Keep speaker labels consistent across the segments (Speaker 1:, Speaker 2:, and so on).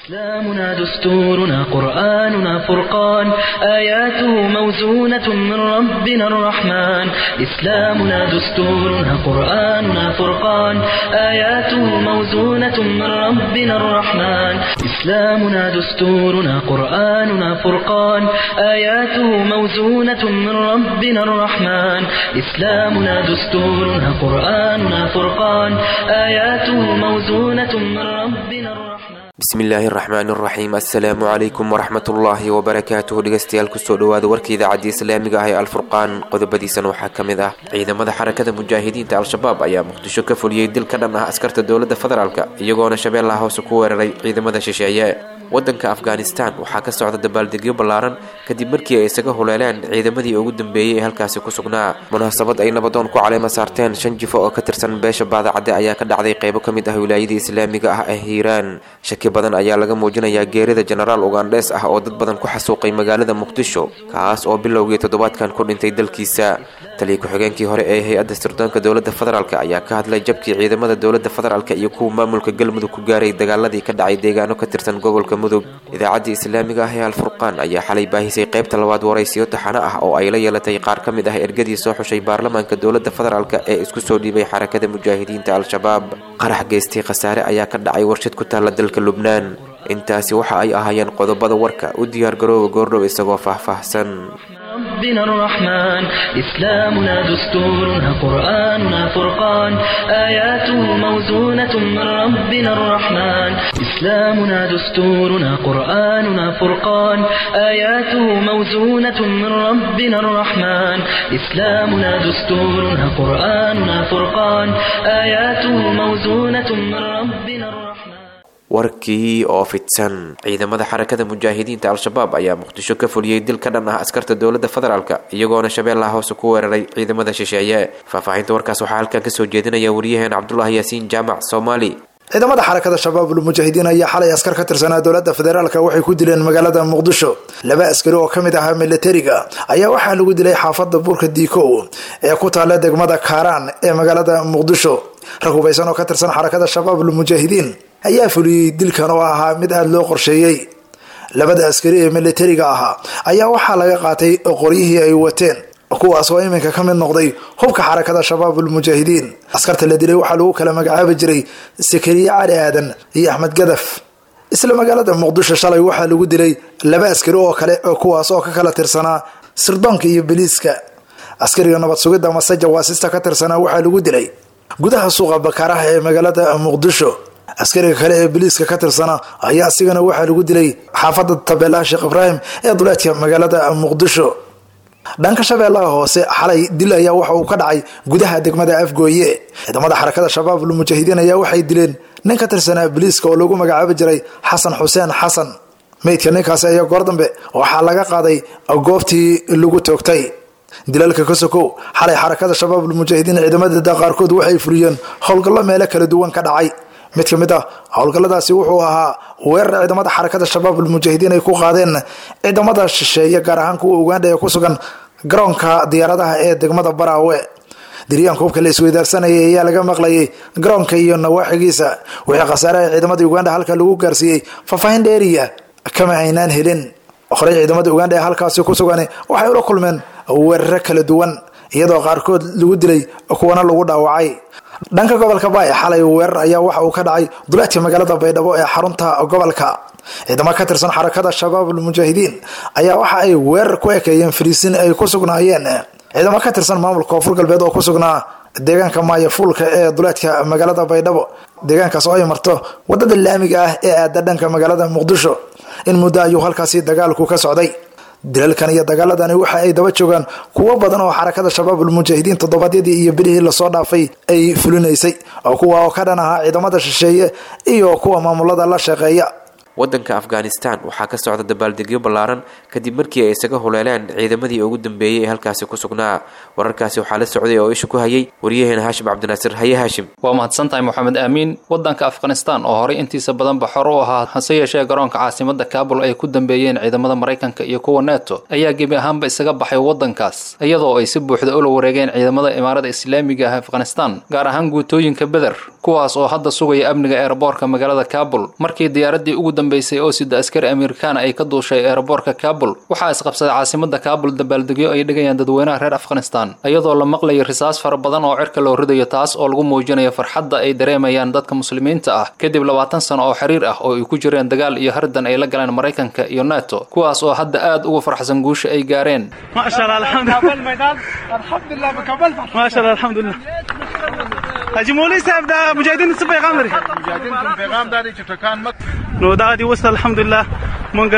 Speaker 1: إسلامنا دستورنا قرآننا فرقان آياته موزونة من ربنا الرحمن إسلامنا دستورنا قرآننا فرقان آياته موزونة من ربنا الرحمن إسلامنا دستورنا قرآننا فرقان آياته موزونة من ربنا الرحمن إسلامنا دستورنا قرآننا فرقان آياته موزونة من ربنا الرحمن
Speaker 2: bismillaahi araxmaani araxiim assalaamu calaykum waraxmatullaahi wabarakaatuhu dhegeystayaal kusoo dhawaada warka idaacadda islaamiga ah ee alfurqaan qodobadiisana waxaa ka mid ah ciidamada xarakada mujaahidiinta al-shabaab ayaa muqdisho ka fuliyey dil ka dhan ah askarta dowladda federaalk iyagoona shabeellaha hoose ku weeraray ciidamada shisheeye wadanka afghanistan waxaa ka socda dabaaldegyo ballaaran kadib markii ay isaga huleeleen ciidamadii ugu dambeeyey ee halkaasi ku sugnaa munaasabad ay nabadoon ku caleema saarteen shan jifo oo ka tirsan beesha baadacadde ayaa ka dhacday qeybo ka mid ah wilaayadii islaamiga ah ee hiiraan shaki badan ayaa laga muujinayaa geerida jenaraal ugandhes ah oo dad badan ku xasuuqay magaalada muqdisho kaas oo bilowgii toddobaadkan ku dhintay dalkiisa taliya ku-xigeenkii hore ee hay-adda sirdoonka dowladda federaalk ayaa ka hadlay jabkii ciidamada dowladda federaalk iyo kuwa maamulka galmudug ku gaaray dagaaladii ka dhacay deegaano ka tirsan gobolka mudug idaacaddii islaamiga ah ee alfurqaan ayaa xalay baahisay qaybta labaad waraysiyo taxano ah oo ay la yeelatay qaar ka mid ah ergadii soo xushay baarlamaanka dowladda federaalk ee isku soo dhiibay xarakada mujaahidiinta al-shabaab qarax geystay khasaare ayaa ka dhacay warshad ku taalla dalka lubnaan intaasi waxa ay ahaayeen qodobada warka u diyaargarooba goordhow isagoo faahfaahsan
Speaker 1: ربنا الرحمن إسلامنا دستورنا قرآننا فرقان آياته موزونة من ربنا الرحمن إسلامنا دستورنا قرآننا فرقان آياته موزونة من ربنا الرحمن إسلامنا دستورنا قرآننا فرقان آياته موزونة من ربنا الرحمن
Speaker 2: warkii oo fidsan ciidamada xarakada mujaahidiinta al-shabaab ayaa muqdisho ka fuliyey dil ka dhan ah askarta dowladda federaalk iyagoona shabeellaha hoose ku weeraray ciidamada shisheeye faahfaahinta warkaas waxaa halkan kasoo jeedinaya wariyaheen cabdulaahi yaasiin jaamac soomaali
Speaker 3: ciidamada xarakada shabaabul mujaahidiin ayaa xalay askar ka tirsanaa dowladda federaalk waxay ku dileen magaalada muqdisho laba askari oo ka mid ahaa milatariga ayaa waxaa lagu dilay xaafada buurka diikow ee ku taalla degmada kaaraan ee magaalada muqdisho rag hubaysan oo ka tirsan xarakada shabaabul mujaahidiin ayaa fuliyey dilkan oo ahaa mid aada loo qorsheeyey labada askari ee milatariga ahaa ayaa waxaa laga qaatay qoryihii ay wateen kuwaas oo iminka ka mid noqday hubka xarakada shabaabul mujaahidiin askarta la dilay waxaa lagu kala magacaabi jiray sakariye cali aadan iyo axmed gadaf isla magaalada muqdisho shalay waxaa lagu dilay laba askari oo kale kuwaas oo ka kala tirsanaa sirdoonka iyo biliiska askariga nabad sugidda mase jawaasista ka tirsanaa waxaa lagu dilay gudaha suuqa bakaaraha ee magaalada muqdisho askariga kale ee biliiska ka tirsana ayaa asigana waxaa lagu dilay xaafada tabeelaha sheekh ibraahim ee duleedka magaalada muqdisho dhanka shabeellaha hoose xalay dil ayaa waxa uu ka dhacay gudaha degmada afgooye ciidamada xarakada shabaabul mujaahidiin ayaa waxay dileen nin ka tirsanaa biliiska oo lagu magacaabi jiray xasan xuseen xasan meydka ninkaasi ayaa goor dambe waxaa laga qaaday goobtii lagu toogtay dilalka ka sokow xalay xarakada shabaabul mujaahidiin ciidamadeeda qaarkood waxay fuliyeen howlgallo meelo kala duwan ka dhacay mid ka mid ah howlgalladaasi wuxuu ahaa weerar ciidamada xarakada shabaabul mujaahidiin ay ku qaadeen ciidamada shisheeye gaar ahaan kuwa ugandha ee ku sugan garoonka diyaaradaha ee degmada baraawe diryaanka hubka la isweydaarsanayay ayaa laga maqlayay garoonka iyo nawaaxigiisa wixii khasaaraha ciidamada ugandha halka lagu gaarsiiyey faahfaahin dheeriya kama aynaan helin horey ciidamada ugandha ee halkaasi ku sugan waxay ula kulmeen weeraro kala duwan iyadoo qaarkood lagu dilay kuwana lagu dhaawacay dhanka gobolka baay xalay weerar ayaa waxa uu ka dhacay duleedka magaalada baydhabo ee xarunta gobolka ciidamo ka tirsan xarakada shabaabul mujaahidiin ayaa waxa ay weerar ku ekeeyeen fariisin ay ku sugnaayeen ciidamo ka tirsan maamulka koonfur galbeed oo ku sugnaa deegaanka maayafuulka ee duleedka magaalada baydhabo deegaankaas oo ay marto wadada laamiga ah ee aada dhanka magaalada muqdisho in muddo ayuu halkaasi dagaalku ka socday dilalkan iyo dagaaladani waxa ay daba joogaan kuwo badan oo xarakada shabaabul mujaahidiin toddobaadyadii iyo bilihii lasoo dhaafay ay fulinaysay oo kuwa oo ka dhan ahaa ciidamada shisheeye iyo kuwa maamulada la shaqeeya
Speaker 2: wadanka afghanistan waxaa ka socda dabaaldegyo ballaaran kadib markii ay isaga huleeleen ciidamadii ugu dambeeyey ee halkaasi ku sugnaa wararkaasi waxaa la socday oo isha ku hayay waryaheena haashim cabdinaasir haye haashim
Speaker 4: waa mahadsantahay moxamed aamiin wadanka afghanistan oo horey intiisa badanba xor u ahaa hase yeeshee garoonka caasimada kaabul ay ku dambeeyeen ciidamada maraykanka iyo kuwa neto ayaa gebi ahaanba isaga baxay wadankaas iyadoo ay si buuxda ula wareegeen ciidamada imaarada islaamiga ah afghanistan gaar ahaan guutooyinka beder kuwaas oo hadda sugaya amniga eeraboorka magaalada kaabul markii diyaaradii ugu dambeysay oo sida askari amerikaan ay ka duushay eeraboorka kaabul waxaa isqabsaday caasimada kaabul dabaaldegyo ay dhigayaan dadweynaha reer afghanistan iyadoo la maqlayo risaas fara badan oo cirka loo ridayo taas oo lagu muujinayo farxadda ay dareemayaan dadka muslimiinta ah kadib labaatan sano oo xiriir ah oo ay ku jireen dagaal iyo hardan ay la galeen maraykanka iyo nato kuwaas oo hadda aad ugu farxsan guusha ay gaareen
Speaker 5: نو دا دی وست الحمدلله مونږ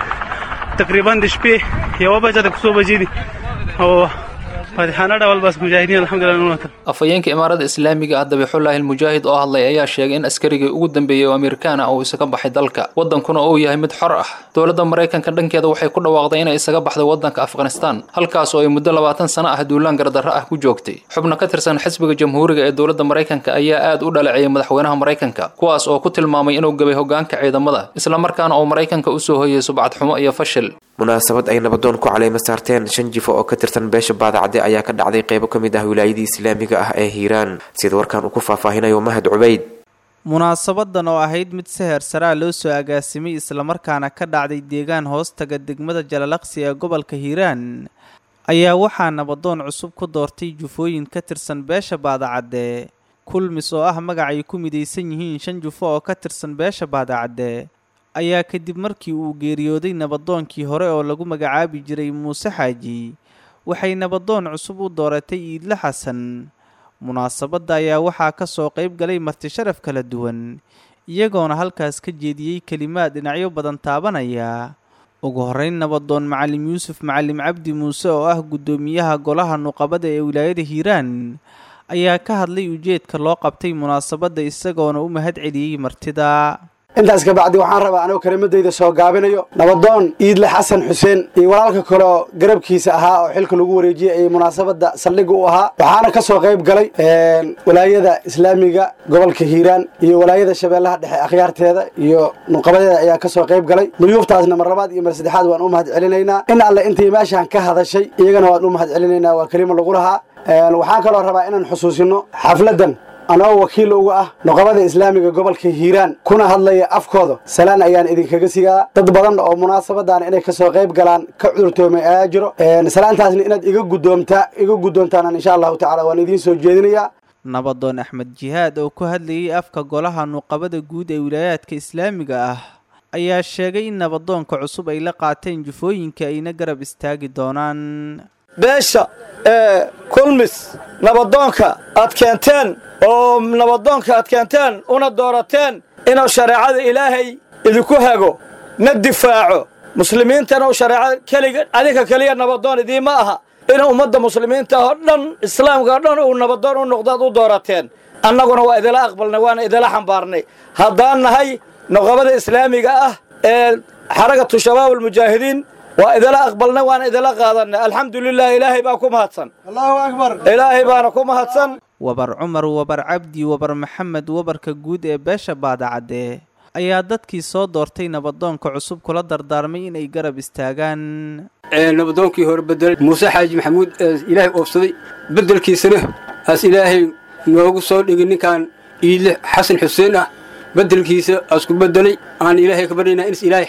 Speaker 5: تقریبا د شپې یو بجه د کوڅو بجې دي او فاتحانه ډول بس مجاهدین الحمدلله نو
Speaker 4: afhayeenka imaarada islaamiga ah dabixullaahi almujaahid oo hadlay ayaa sheegay in askarigii ugu dambeeyey oo amerikaan ah uu isaga baxay dalka waddankuna uu yahay mid xor ah dowladda maraykanka dhankeeda waxay ku dhawaaqday inay isaga baxday waddanka afghanistan halkaas oo ay muddo labaatan sano ah duulaan gardarro ah ku joogtay xubno ka tirsan xisbiga jamhuuriga ee dowladda maraykanka ayaa aad u dhaleeceeyay madaxweynaha maraykanka kuwaas oo ku tilmaamay inuu gabay hoggaanka ciidamada islamarkaana uu maraykanka u soo hoyay subcad xumo iyo fashil
Speaker 2: munaasabad ay nabadoon ku caleyma saarteen shan jifo oo ka tirsan beesha baadacade ayaa ka dhacday qeybo ka mid ah wilaayadii islaamiga ah ee hiiraan sida warkan uu ku faahfaahinayo mahad cubayd
Speaker 6: munaasabadan oo ahayd mid seher saraa loo soo agaasimay islamarkaana ka dhacday deegaan hoostaga degmada jalalaqsi ee gobolka hiiraan ayaa waxaa nabadoon cusub ku doortay jufooyin ka tirsan beesha baadacadde kulmis oo ah magac ay ku midaysan yihiin shan jufo oo ka tirsan beesha baadacadde ayaa kadib markii uu geeriyooday nabadoonkii hore oo lagu magacaabi jiray muuse xaaji waxay nabadoon cusub u dooratay iidle xasan munaasabadda ayaa waxaa ka soo qayb galay marti sharaf kala duwan iyagoona halkaas ka jeediyey kelimaad dhinacyo badan taabanaya ugu horreyn nabadoon macalim yuusuf macalim cabdi muuse oo ah guddoomiyaha golaha nuqabada ee wilaayada hiiraan ayaa ka hadlay ujeedka loo qabtay munaasabadda isagoona u mahad celiyey martida
Speaker 7: intaas kabacdi waxaan rabaa anoo kelimadayda soo gaabinayo nabadoon iidle xasan xuseen iyo walaalka kale oo garabkiisa ahaa oo xilka lagu wareejiyey ay munaasabada saldhigga u ahaa waxaana ka soo qayb galay walaayada islaamiga gobolka hiiraan iyo walaayada shabeellaha dhexe akhyaarteeda iyo nuqabadeeda ayaa ka soo qayb galay duyuuftaasna mar labaad iyo mar saddexaad waan u mahad celinaynaa in alle intii meeshaan ka hadashay iyagana waan u mahad celinaynaa waa kelimo lagu lahaa waxaan kaloo rabaa inaan xusuusino xafladan anoo wakiil uga ah nuqabada islaamiga gobolka hiiraan kuna hadlaya afkooda salaan ayaan idinkaga sigaa dad badan oo munaasabadan inay kasoo qayb galaan ka cudurtoomay ayaa jiro salaantaasna inaad iga guddoomtaa iga guddoontaan insha allahu tacala waan idiin soo jeedinayaa
Speaker 6: nabadoon axmed jihaad oo ku hadlayay afka golaha nuqabada guud ee wilaayaadka islaamiga ah ayaa sheegay in nabadoonka cusub ay la qaateen jufooyinka ayna garab istaagi doonaan
Speaker 8: beesha ee kulmis nabadoonka aad keenteen oo nabadoonka aad keenteen una doorateen inuu shareecada ilaahay idinku hago na difaaco muslimiintana uu shareecada keliga adinka keliya nabadoon idiima aha inuu ummadda muslimiinta oo dhan islaamka oo dhan uu nabadoon u noqdaad u doorateen annaguna waa idila aqbalnay waana idila xambaarnay haddaan nahay nuqabada islaamiga ah ee xaragatu shabaab almujaahidiin waa idila aqbalnay waana idila qaadanay alxamdulilah ilaahay baa ku mahadsan allahu akbar ilaahay baana ku mahadsan
Speaker 6: wabar cumar wabar cabdi wabar maxamed wabarka guud ee beesha baadacadde ayaa dadkii soo doortay nabadoonka cusub kula dardaarmay inay garab istaagaan
Speaker 9: nabadoonkii hore bedelay muuse xaaji maxamuud ee ilaahay oofsaday bedelkiisana aas ilaahay noogu soo dhigay ninkan iidle xasan xuseen ah bedelkiisa asku bedelay aan ilaahay ka baryaynaa in ilaahay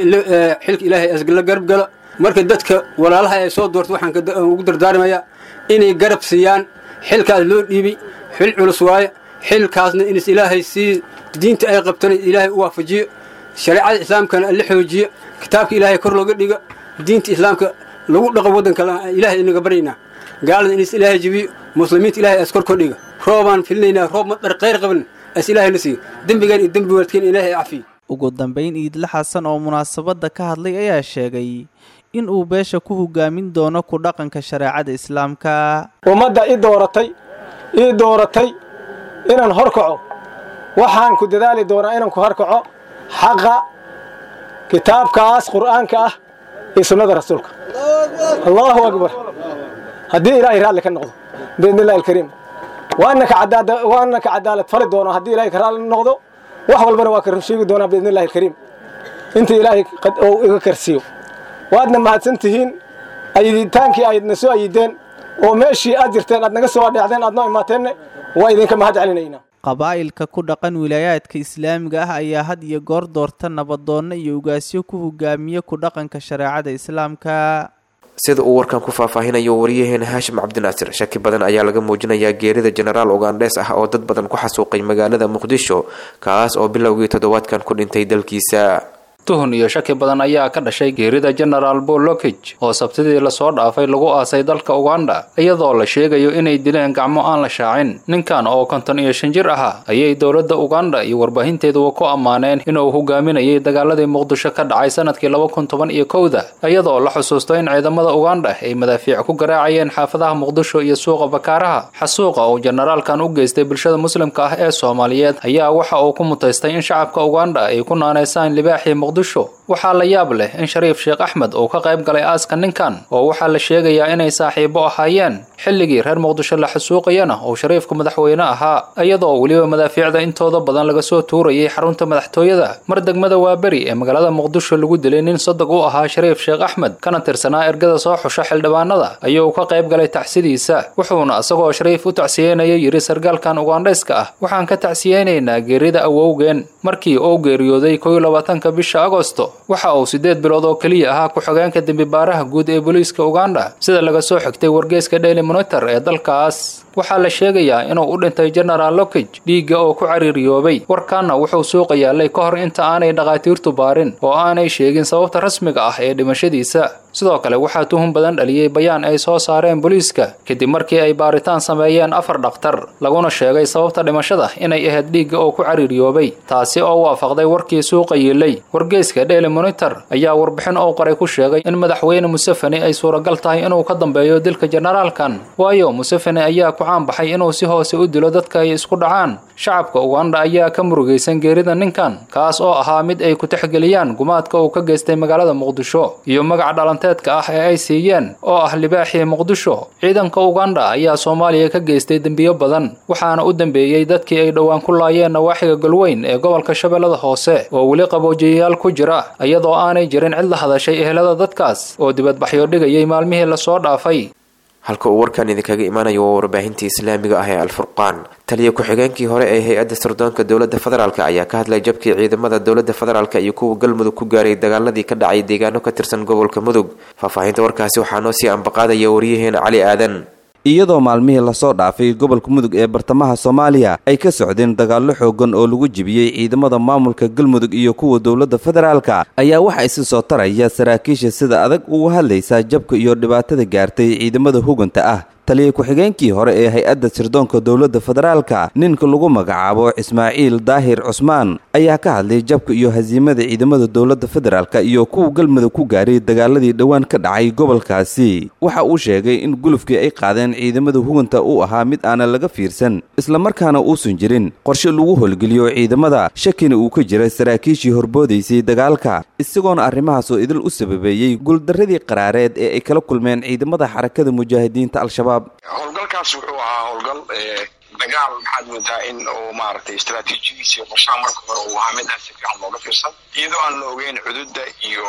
Speaker 9: xilka ilaahay asla garab gala marka dadka walaalaha ee soo doortay waxaan ugu dardaarmayaa inay garab siiyaan xilkaas loo dhiibay xil culus waaye xilkaasna inis ilaahay sii diinta ay qabtana ilaahay u waafajiyo shareecada islaamkana la xoojiyo kitaabka ilaahay kor looga dhigo diinta islaamka lagu dhaqo waddanka ilaahay inaga baryaynaa gaalada inis ilaahay jibiyo muslimiinta ilaahay as kor kor dhiga roobaan filinaynaa roob madar qayr qaban as ilaahay na siiyo dembigaan iyo dembi waalidkeen ilaahay cafiyo
Speaker 6: ugu dambayn iidle xasan oo munaasabadda ka hadlay ayaa sheegay in uu beesha ku hogaamin doono ku dhaqanka shareecada islaamka
Speaker 8: ummadda i dooratay ii dooratay inaan hor kaco waxaan ku dadaali doonaa inaan ku horkaco xaqa kitaabkaas qur'aanka ah iyo sunnada rasuulka allahu akbar haddii ilaahay raalli ka noqdo biidni illahi alkariim waana ka cadaalad fali doono haddii ilaahay ka raalli noqdo wax walbana waa ka rusheegi doonaa biidni illahi alkariim inta ilaahay uu iga karsiiyo waadna mahadsan tihiin ayiditaankii aydna soo ayideen oo meeshii aad jirteen aad naga soo adheecdeen aad noo imaateenne waa idinka mahad celinaynaa
Speaker 6: qabaa'ilka ku dhaqan wilaayaadka islaamiga ah ayaa had iyo goor doorta nabadoonno iyo ugaasyo ku hogaamiya ku dhaqanka shareecada islaamka
Speaker 2: sida uu warkan ku faahfaahinayo wariyaheena haashim cabdinaasir shaki badan ayaa laga muujinayaa geerida jenaraal ugandhes ah oo dad badan ku xasuuqay magaalada muqdisho kaas oo bilowgii toddobaadkan ku dhintay dalkiisa
Speaker 4: tuhun iyo shaki badan ayaa ka dhashay geerida genaraal paul lokij oo sabtidii lasoo dhaafay lagu aasay dalka uganda iyadoo la sheegayo inay dileen gacmo aan la shaacin ninkan oo konton iyo shan jir ahaa ayay dowladda uganda iyo warbaahinteeduba ku ammaaneen inuu hogaaminayay dagaaladii muqdisho ka dhacay sanadkii laba kun toban iyo kowda iyadoo la xusuusto in ciidamada uganda ay madaafiic ku garaacayeen xaafadaha muqdisho iyo suuqa bakaaraha xasuuqa uu jenaraalkan u geystay bulshada muslimka ah ee soomaaliyeed ayaa waxa uu ku mutaystay in shacabka uganda ay ku naanaysaan libaaxii muqdisho waxaa la yaab leh in shariif sheekh axmed uu ka qayb galay aaska ninkan oo waxaa la sheegayaa inay saaxiibo ahaayeen xilligii reer muqdisho la xasuuqayana uu shariifku madaxweyne ahaa iyadoo weliba madaafiicda intooda badan laga soo tuurayay xarunta madaxtooyada mar degmada waaberi ee magaalada muqdisho lagu dilay nin sodog u ahaa shariif sheekh axmed kana tirsanaa ergada soo xusha xildhibaanada ayuu ka qayb galay tacsidiisa wuxuuna isagoo shariif u tacsiyeynaya yidhi sargaalkan ugandhayska ah waxaan ka tacsiyeynaynaa geerida awowgeen markii uu geeriyooday kow labaatanka bisha agosto waxa uu siddeed bilood oo keliya ahaa ku-xigeenka dembibaaraha guud ee booliiska uganda sida laga soo xigtay wargeyska daily monitor ee dalkaas waxaa la sheegayaa inuu u dhintay genaraal lokij dhiigga oo ku cariiriyoobay warkaanna wuxuu suuqa yaallay ka hor inta aanay dhakhaatiirtu baarin oo aanay sheegin sababta rasmiga ah ee dhimashadiisa sidoo kale waxaa tuhun badan dhaliyey bayaan ay soo saareen booliiska kadib markii ay baaritaan sameeyeen afar dhakhtar laguna sheegay sababta dhimashada inay ahayd dhiigga oo ku cariiriyoobay taasi oo waafaqday warkii suuqa yiilay wargeyska daily monitor ayaa warbixin oo qoray ku sheegay in madaxweyne museveni ay suuragal tahay inuu ka dambeeyo dilka jenaraalkan waayo museveni ayaa ku caanbaxay inuu si hoose u dilo dadka ay isku dhacaan shacabka uganda ayaa ka murugaysan geerida ninkan kaas oo ahaa mid ay ku tixgeliyaan gumaadka uu ka geystay magaalada muqdisho iyo magaca dhalanteedka ah ee ay siiyeen oo ah libaaxii muqdisho ciidanka uganda ayaa soomaaliya ka geystay dembiyo badan waxaana u dambeeyey dadkii ay dhowaan ku laayeen nawaaxiga galweyn ee gobolka shabeellada hoose oo weli qaboojiyayaal ku jira iyadoo aanay jirin cid la hadashay ehelada dadkaas oo dibadbaxyo dhigayay maalmihii lasoo dhaafay
Speaker 2: halka uu warkan idinkaga imaanayo waa warbaahintii islaamiga ah ee alfurqaan taliya ku-xigeenkii hore ee hay-adda sirdoonka dowladda federaalk ayaa ka hadlay jabkii ciidamada dowladda federaalk iyo kuwa galmudug ku gaaray dagaaladii ka dhacay deegaano ka tirsan gobolka mudug faahfaahinta warkaasi waxaa noo sii ambaqaadaya waryaheena cali aadan
Speaker 10: iyadoo maalmihii lasoo dhaafay gobolka mudug ee bartamaha soomaaliya ay ka socdeen dagaallo xoogan oo lagu jebiyey ciidamada maamulka galmudug iyo kuwa dowladda federaalka ayaa waxaa isi soo taraya saraakiisha sida adag uga hadlaysaa jabka iyo dhibaatada gaartay ciidamada huganta ah taliya ku-xigeenkii hore ee hay-adda sirdoonka dowladda federaalka ninka lagu magacaabo ismaaciil daahir cusmaan ayaa ka hadlay jabka iyo hasiimada ciidamada dowladda federaalka iyo kuwa galmudug ku gaaray dagaaladii dhowaan ka dhacay gobolkaasi waxa uu sheegay in gulufkii ay qaadeen ciidamada huganta uu ahaa mid aanan laga fiirsan islamarkaana uusan jirin qorshe lagu howlgeliyo ciidamada shakina uu ka jiray saraakiishii horboodaysay dagaalka isagoona arrimahaasoo idil u sababeeyey guuldarradii qaraareed ee ay kala kulmeen ciidamada xarakada mujaahidiinta al-shabaab
Speaker 11: howlgalkaas wuxuu ahaa howlgal dagaal maxaad moodaa in uu maaragtay istraatiijiyadiisa iyo qorshaha marka hore uu ahaa mid aan si fiican looga fiirsan iyadoo aan la ogeyn xuduudda iyo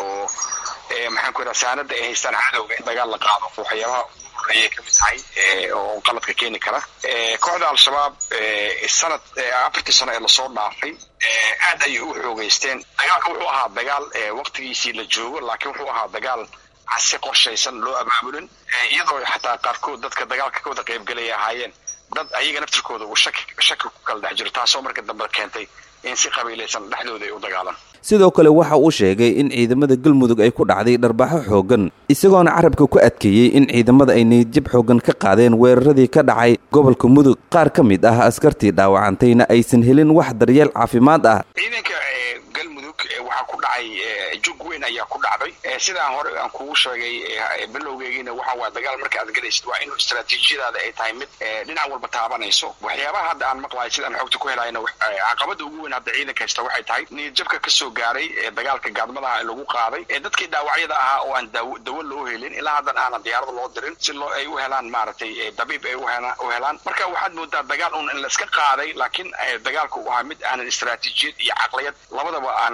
Speaker 11: maxaan ku yidhaha saanada ay haystaan cadowga in dagaal la qaado waxyaabaha ugu horreeyay ka mid tahay oo qaladka keeni kara kooxda al-shabaab sanad afartii sano ee lasoo dhaafay aad ayay u xoogeysteen dagaalka wuxuu ahaa dagaal waqtigiisii la joogo laakiin wuxuu ahaa dagaal si qorshaysan loo abaabulin iyadoo xataa qaarkood dadka dagaalka ka wada qaybgelaya ahaayeen dad ayaga naftirkooda uu shaki shaki ku kala dhex jiro taasoo marka dambe keentay in si qabiilaysan dhexdooda ay u dagaalaan
Speaker 10: sidoo kale waxa uu sheegay in ciidamada galmudug ay ku dhacday dharbaxo xooggan isagoona carabka ku adkeeyey in ciidamada ay niyadjab xooggan ka qaadeen weeraradii ka dhacay gobolka mudug qaar ka mid ah askartii dhaawacantayna aysan helin wax daryeel caafimaad ah
Speaker 11: ciidanka galmudug waxaa ku dhacay jug weyn ayaa ku dhacday sidaan hore aan kugu sheegay bilowgeegiina waxa waa dagaal marka aad galaysid waa inuu istraatiijiyadaada ay tahay mid dhinac walba taabanayso waxyaabaha hadda aan maqlahay sidaan xogta ku helayna caqabada ugu weyn hadda ciidanka haysta waxay tahay niyadjabka kasoo gaaray dagaalka gaadmadaha lagu qaaday dadkii dhaawacyada ahaa oo aan dawo loo helin ilaa haddan aanan diyaarada loo dirin si loo ay u helaan maaragtay dabiib ay u helaan marka waxaad moodaa dagaal un in laiska qaaday laakiin dagaalka uu ahaa mid aanan istraatiijiyad iyo caqliyad labadaba aan la socon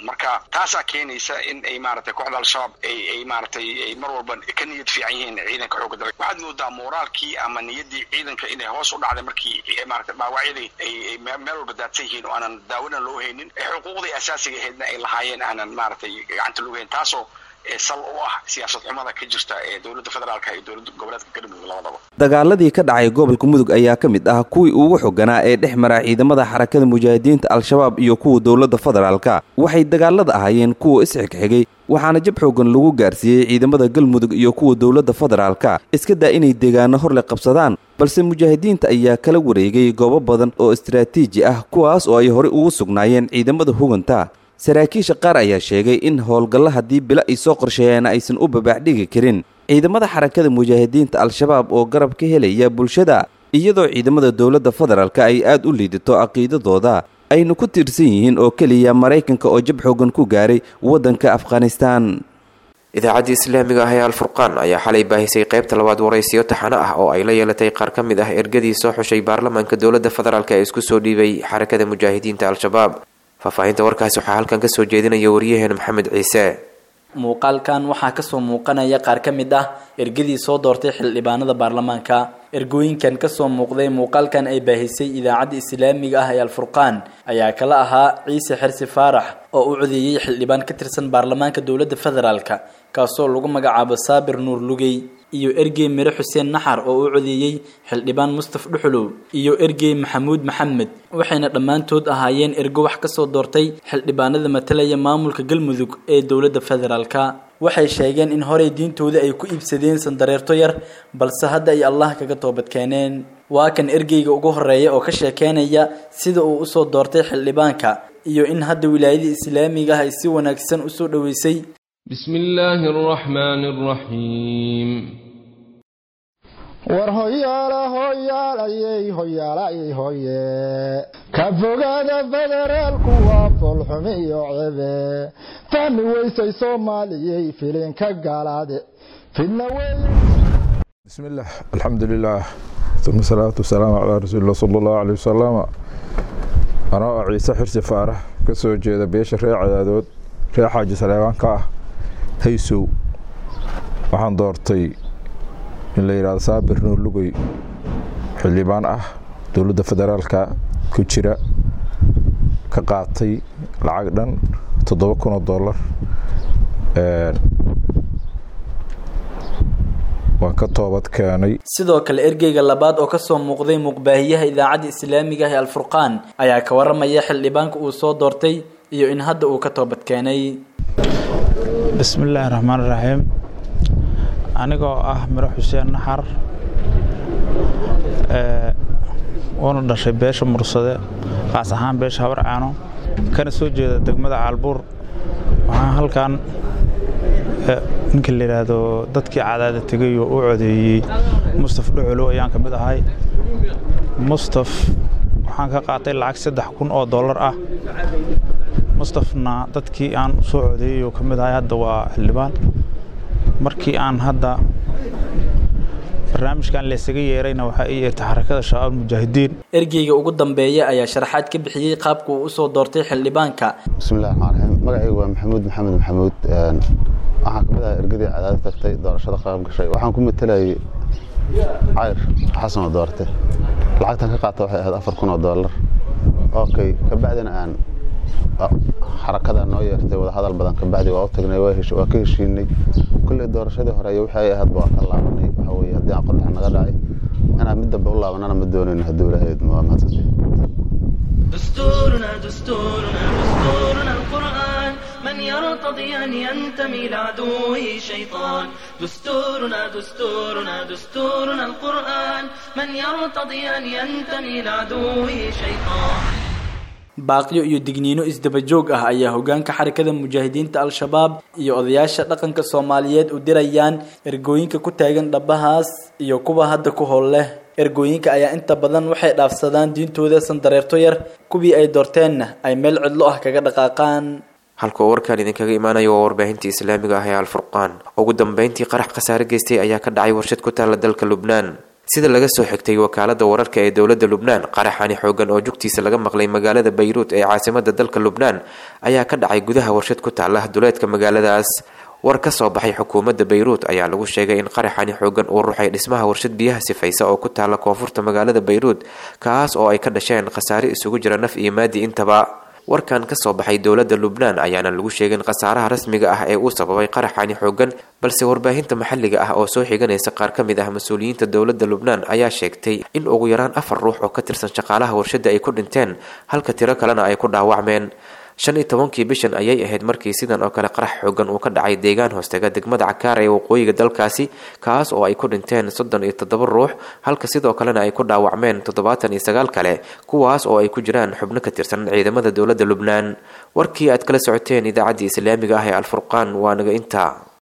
Speaker 11: marka taasaa keenaysa in ay maaragtay kooxda al-shabaab ay ay maaragtay ay mar walba ka niyad fiican yihiin ciidanka xoogga dalka waxaad moodaa moraalkii ama niyaddii ciidanka inay hoos u dhacday markii maaragtay dhaawacyadii ay ay meel walba daadsan yihiin oo aanan daawona loo haynin xuquuqdii asaasiga ahaydna ay lahaayeen aanan maaragtay gacanta loogu hayn taasoo sal u ah siyaasad xumada ka jirta ee dowladda federaalka iyo dowladda goboleedka galmudug labadaba
Speaker 10: dagaaladii ka dhacay gobolka mudug ayaa ka mid ah kuwii ugu xoganaa ee dhex mara ciidamada xarakada mujaahidiinta al-shabaab iyo kuwa dowladda federaalka waxay dagaalada ahaayeen kuwa isxigxigay waxaana jab xoogan lagu gaarsiiyey ciidamada galmudug iyo kuwa dowladda federaalka iska daa inay deegaano horle qabsadaan balse mujaahidiinta ayaa kala wareegay goobo badan oo istaraatiiji ah kuwaas oo ay horey ugu sugnaayeen ciidamada huganta saraakiisha qaar ayaa sheegay in howlgalla haddii bilo ay soo qorsheeyeen aysan u babaaxdhigi karin ciidamada xarakada mujaahidiinta al-shabaab oo garab ka helaya bulshada iyadoo ciidamada dowladda federaalka ay aad u liidato caqiidadooda aynu ku tiirsan yihiin oo keliya maraykanka oo jab xoogan ku gaaray waddanka afghanistan
Speaker 2: idaacadda islaamiga ah ee alfurqaan ayaa xalay baahisay qaybta labaad waraysiyo taxano ah oo ay la yeelatay qaar ka mid ah ergadii soo xushay baarlamaanka dowladda federaalk ee isku soo dhiibay xarakada mujaahidiinta al-shabaab faahfaahinta warkaasi waxaa halkan kasoo jeedinaya waryaheena maxamed ciise
Speaker 12: muuqaalkan waxaa kasoo muuqanaya qaar ka mid ah ergadii soo doortay xildhibaanada baarlamaanka ergooyinkan kasoo muuqday muuqaalkan ay baahisay idaacadda islaamiga ah ee alfurqaan ayaa kala ahaa ciise xirsi faarax oo u codeeyey xildhibaan ka tirsan baarlamaanka dowladda federaalk kaasoo lagu magacaabo saabir nuur lugey iyo ergey mire xuseen naxar oo u codeeyey xildhibaan mustaf dhuxulow iyo ergey maxamuud maxamed waxayna dhammaantood ahaayeen ergo wax kasoo doortay xildhibaanada matalaya maamulka galmudug ee dowladda federaalka waxay sheegeen in horey diintooda ay ku iibsadeen sandareerto yar balse hadda ay allah kaga toobadkeeneen waa kan ergeyga ugu horeeya oo ka sheekeynaya sida uu usoo doortay xildhibaanka iyo in hadda wilaayada islaamiga ah ay si wanaagsan usoo dhoweysay
Speaker 13: بسم الله الرحمن الرحيم
Speaker 14: war hoyaala hoyaalayey hoyaalayey hoye ka fogaada federaalku waa foolxumi iyo cebe fahmi weysay soomaaliyey filinka gaalaade fidna weeye
Speaker 15: بسم الله الحمد لله ثم الصلاة والسلام على رسول الله صلى الله عليه وسلم أنا عيسى حرسي فارح كسو جيدا بيش ريع عدادود ريع حاجة سليمان كاه haysow waxaan doortay in la yidhahdo saabir nuur lugey xildhibaan ah dowladda federaalka ku jira ka qaatay lacag dhan toddoba kun oo dollar waan ka toobad keenay
Speaker 12: sidoo kale ergeyga labaad oo kasoo muuqday muuqbaahiyaha idaacadda islaamiga ah ee alfurqaan ayaa ka waramaya xildhibaanka uu soo doortay iyo in hadda uu ka toobad keenay
Speaker 16: bismillaahi raxmaan raxiim anigoo ah miro xuseen naxar uuna dhashay beesha mursade qaas ahaan beesha habar caano kana soo jeeda degmada caalbuur waxaan halkan ninka la yidhaahdo dadkii cadaada tegay oo u codeeyey mustaf dhuxulow ayaan ka mid ahay mustaf waxaan ka qaatay lacag saddex kun oo dollar ah mustafna dadkii aan soo codeeyey oo ka mid ahay hadda waa xildhibaan markii aan hadda barnaamijkan laysaga yeerayna waxaa ii yeertay xarakada shabaab mujaahidiin
Speaker 12: ergeyga ugu dambeeya ayaa sharaxaad ka bixiyey qaabka uu usoo doortay xildhibaanka
Speaker 17: bismillahi raxmaan raxiim magacaygu waa maxamuud maxamed maxamuud waxaan ka mid ahay ergadii cadaada tagtay doorashada qaab gashay waxaan ku matalayay cayr xasan oo doorte lacagtan ka qaata waxay ahayd afar kun oo dollar okay kabacdina aan xarakada noo yeertay wadahadal badan kabacdi waa u tagnay waa ka heshiinay kulley doorashadii hore iyo waxay ahayd waa ka laabanay waxa weye haddii aan qodax naga dhacay inaan mid dambe u laabanana ma doonayno hadduu ilahayd waa mahadsantay
Speaker 1: دستورنا دستورنا دستورنا القرآن من يرتضي أن ينتمي لعدوه شيطان دستورنا دستورنا دستورنا القرآن من يرتضي أن ينتمي لعدوه شيطان
Speaker 12: baaqyo iyo digniino isdaba joog ah ayaa hogaanka xarakada mujaahidiinta al-shabaab iyo odayaasha dhaqanka soomaaliyeed u dirayaan ergooyinka ku taagan dhabahaas iyo kuwa hadda ku howl leh ergooyinka ayaa inta badan waxay dhaafsadaan diintooda sandareerto yar kuwii ay doorteenna ay meel cidlo ah kaga dhaqaaqaan
Speaker 2: halka uu warkaan idinkaga imaanayo waa warbaahintii islaamiga ah ee alfurqaan ugu dambeyntii qarax khasaare geystay ayaa ka dhacay warshad ku taalla dalka lubnaan sida laga soo xigtay wakaalada wararka ee dowladda lubnaan qaraxani xoogan oo jugtiisa laga maqlay magaalada bayruut ee caasimada dalka lubnaan ayaa ka dhacay gudaha warshad ku taala duleedka magaaladaas war ka soo baxay xukuumadda bayruut ayaa lagu sheegay in qaraxani xoogan uu ruxay dhismaha warshad biyaha sifaysa oo ku taala koonfurta magaalada bayruut kaas oo ay ka dhasheen khasaare isugu jira naf iyo maadi intaba warkan ka soo baxay dowladda lubnaan ayaana lagu sheegin khasaaraha rasmiga ah ee uu sababay qaraxani xoogan balse warbaahinta maxalliga ah oo soo xiganaysa qaar ka mid ah mas-uuliyiinta dowladda lubnaan ayaa sheegtay in ugu yaraan afar ruux oo ka tirsan shaqaalaha warshadda ay ku dhinteen halka tiro kalena ay ku dhaawacmeen shan iyo tobankii bishan ayay ahayd markii sidan oo kale qarax xoogan uu ka dhacay deegaan hoostega degmada cakaar ee waqooyiga dalkaasi kaas oo ay ku dhinteen soddon iyo toddoba ruux halka sidoo kalena ay ku dhaawacmeen toddobaatan iyo sagaal kale kuwaas oo ay ku jiraan xubno ka tirsan ciidamada dowladda lubnaan warkii aad kala socoteen idaacaddii islaamiga ah ee alfurqaan waa naga intaa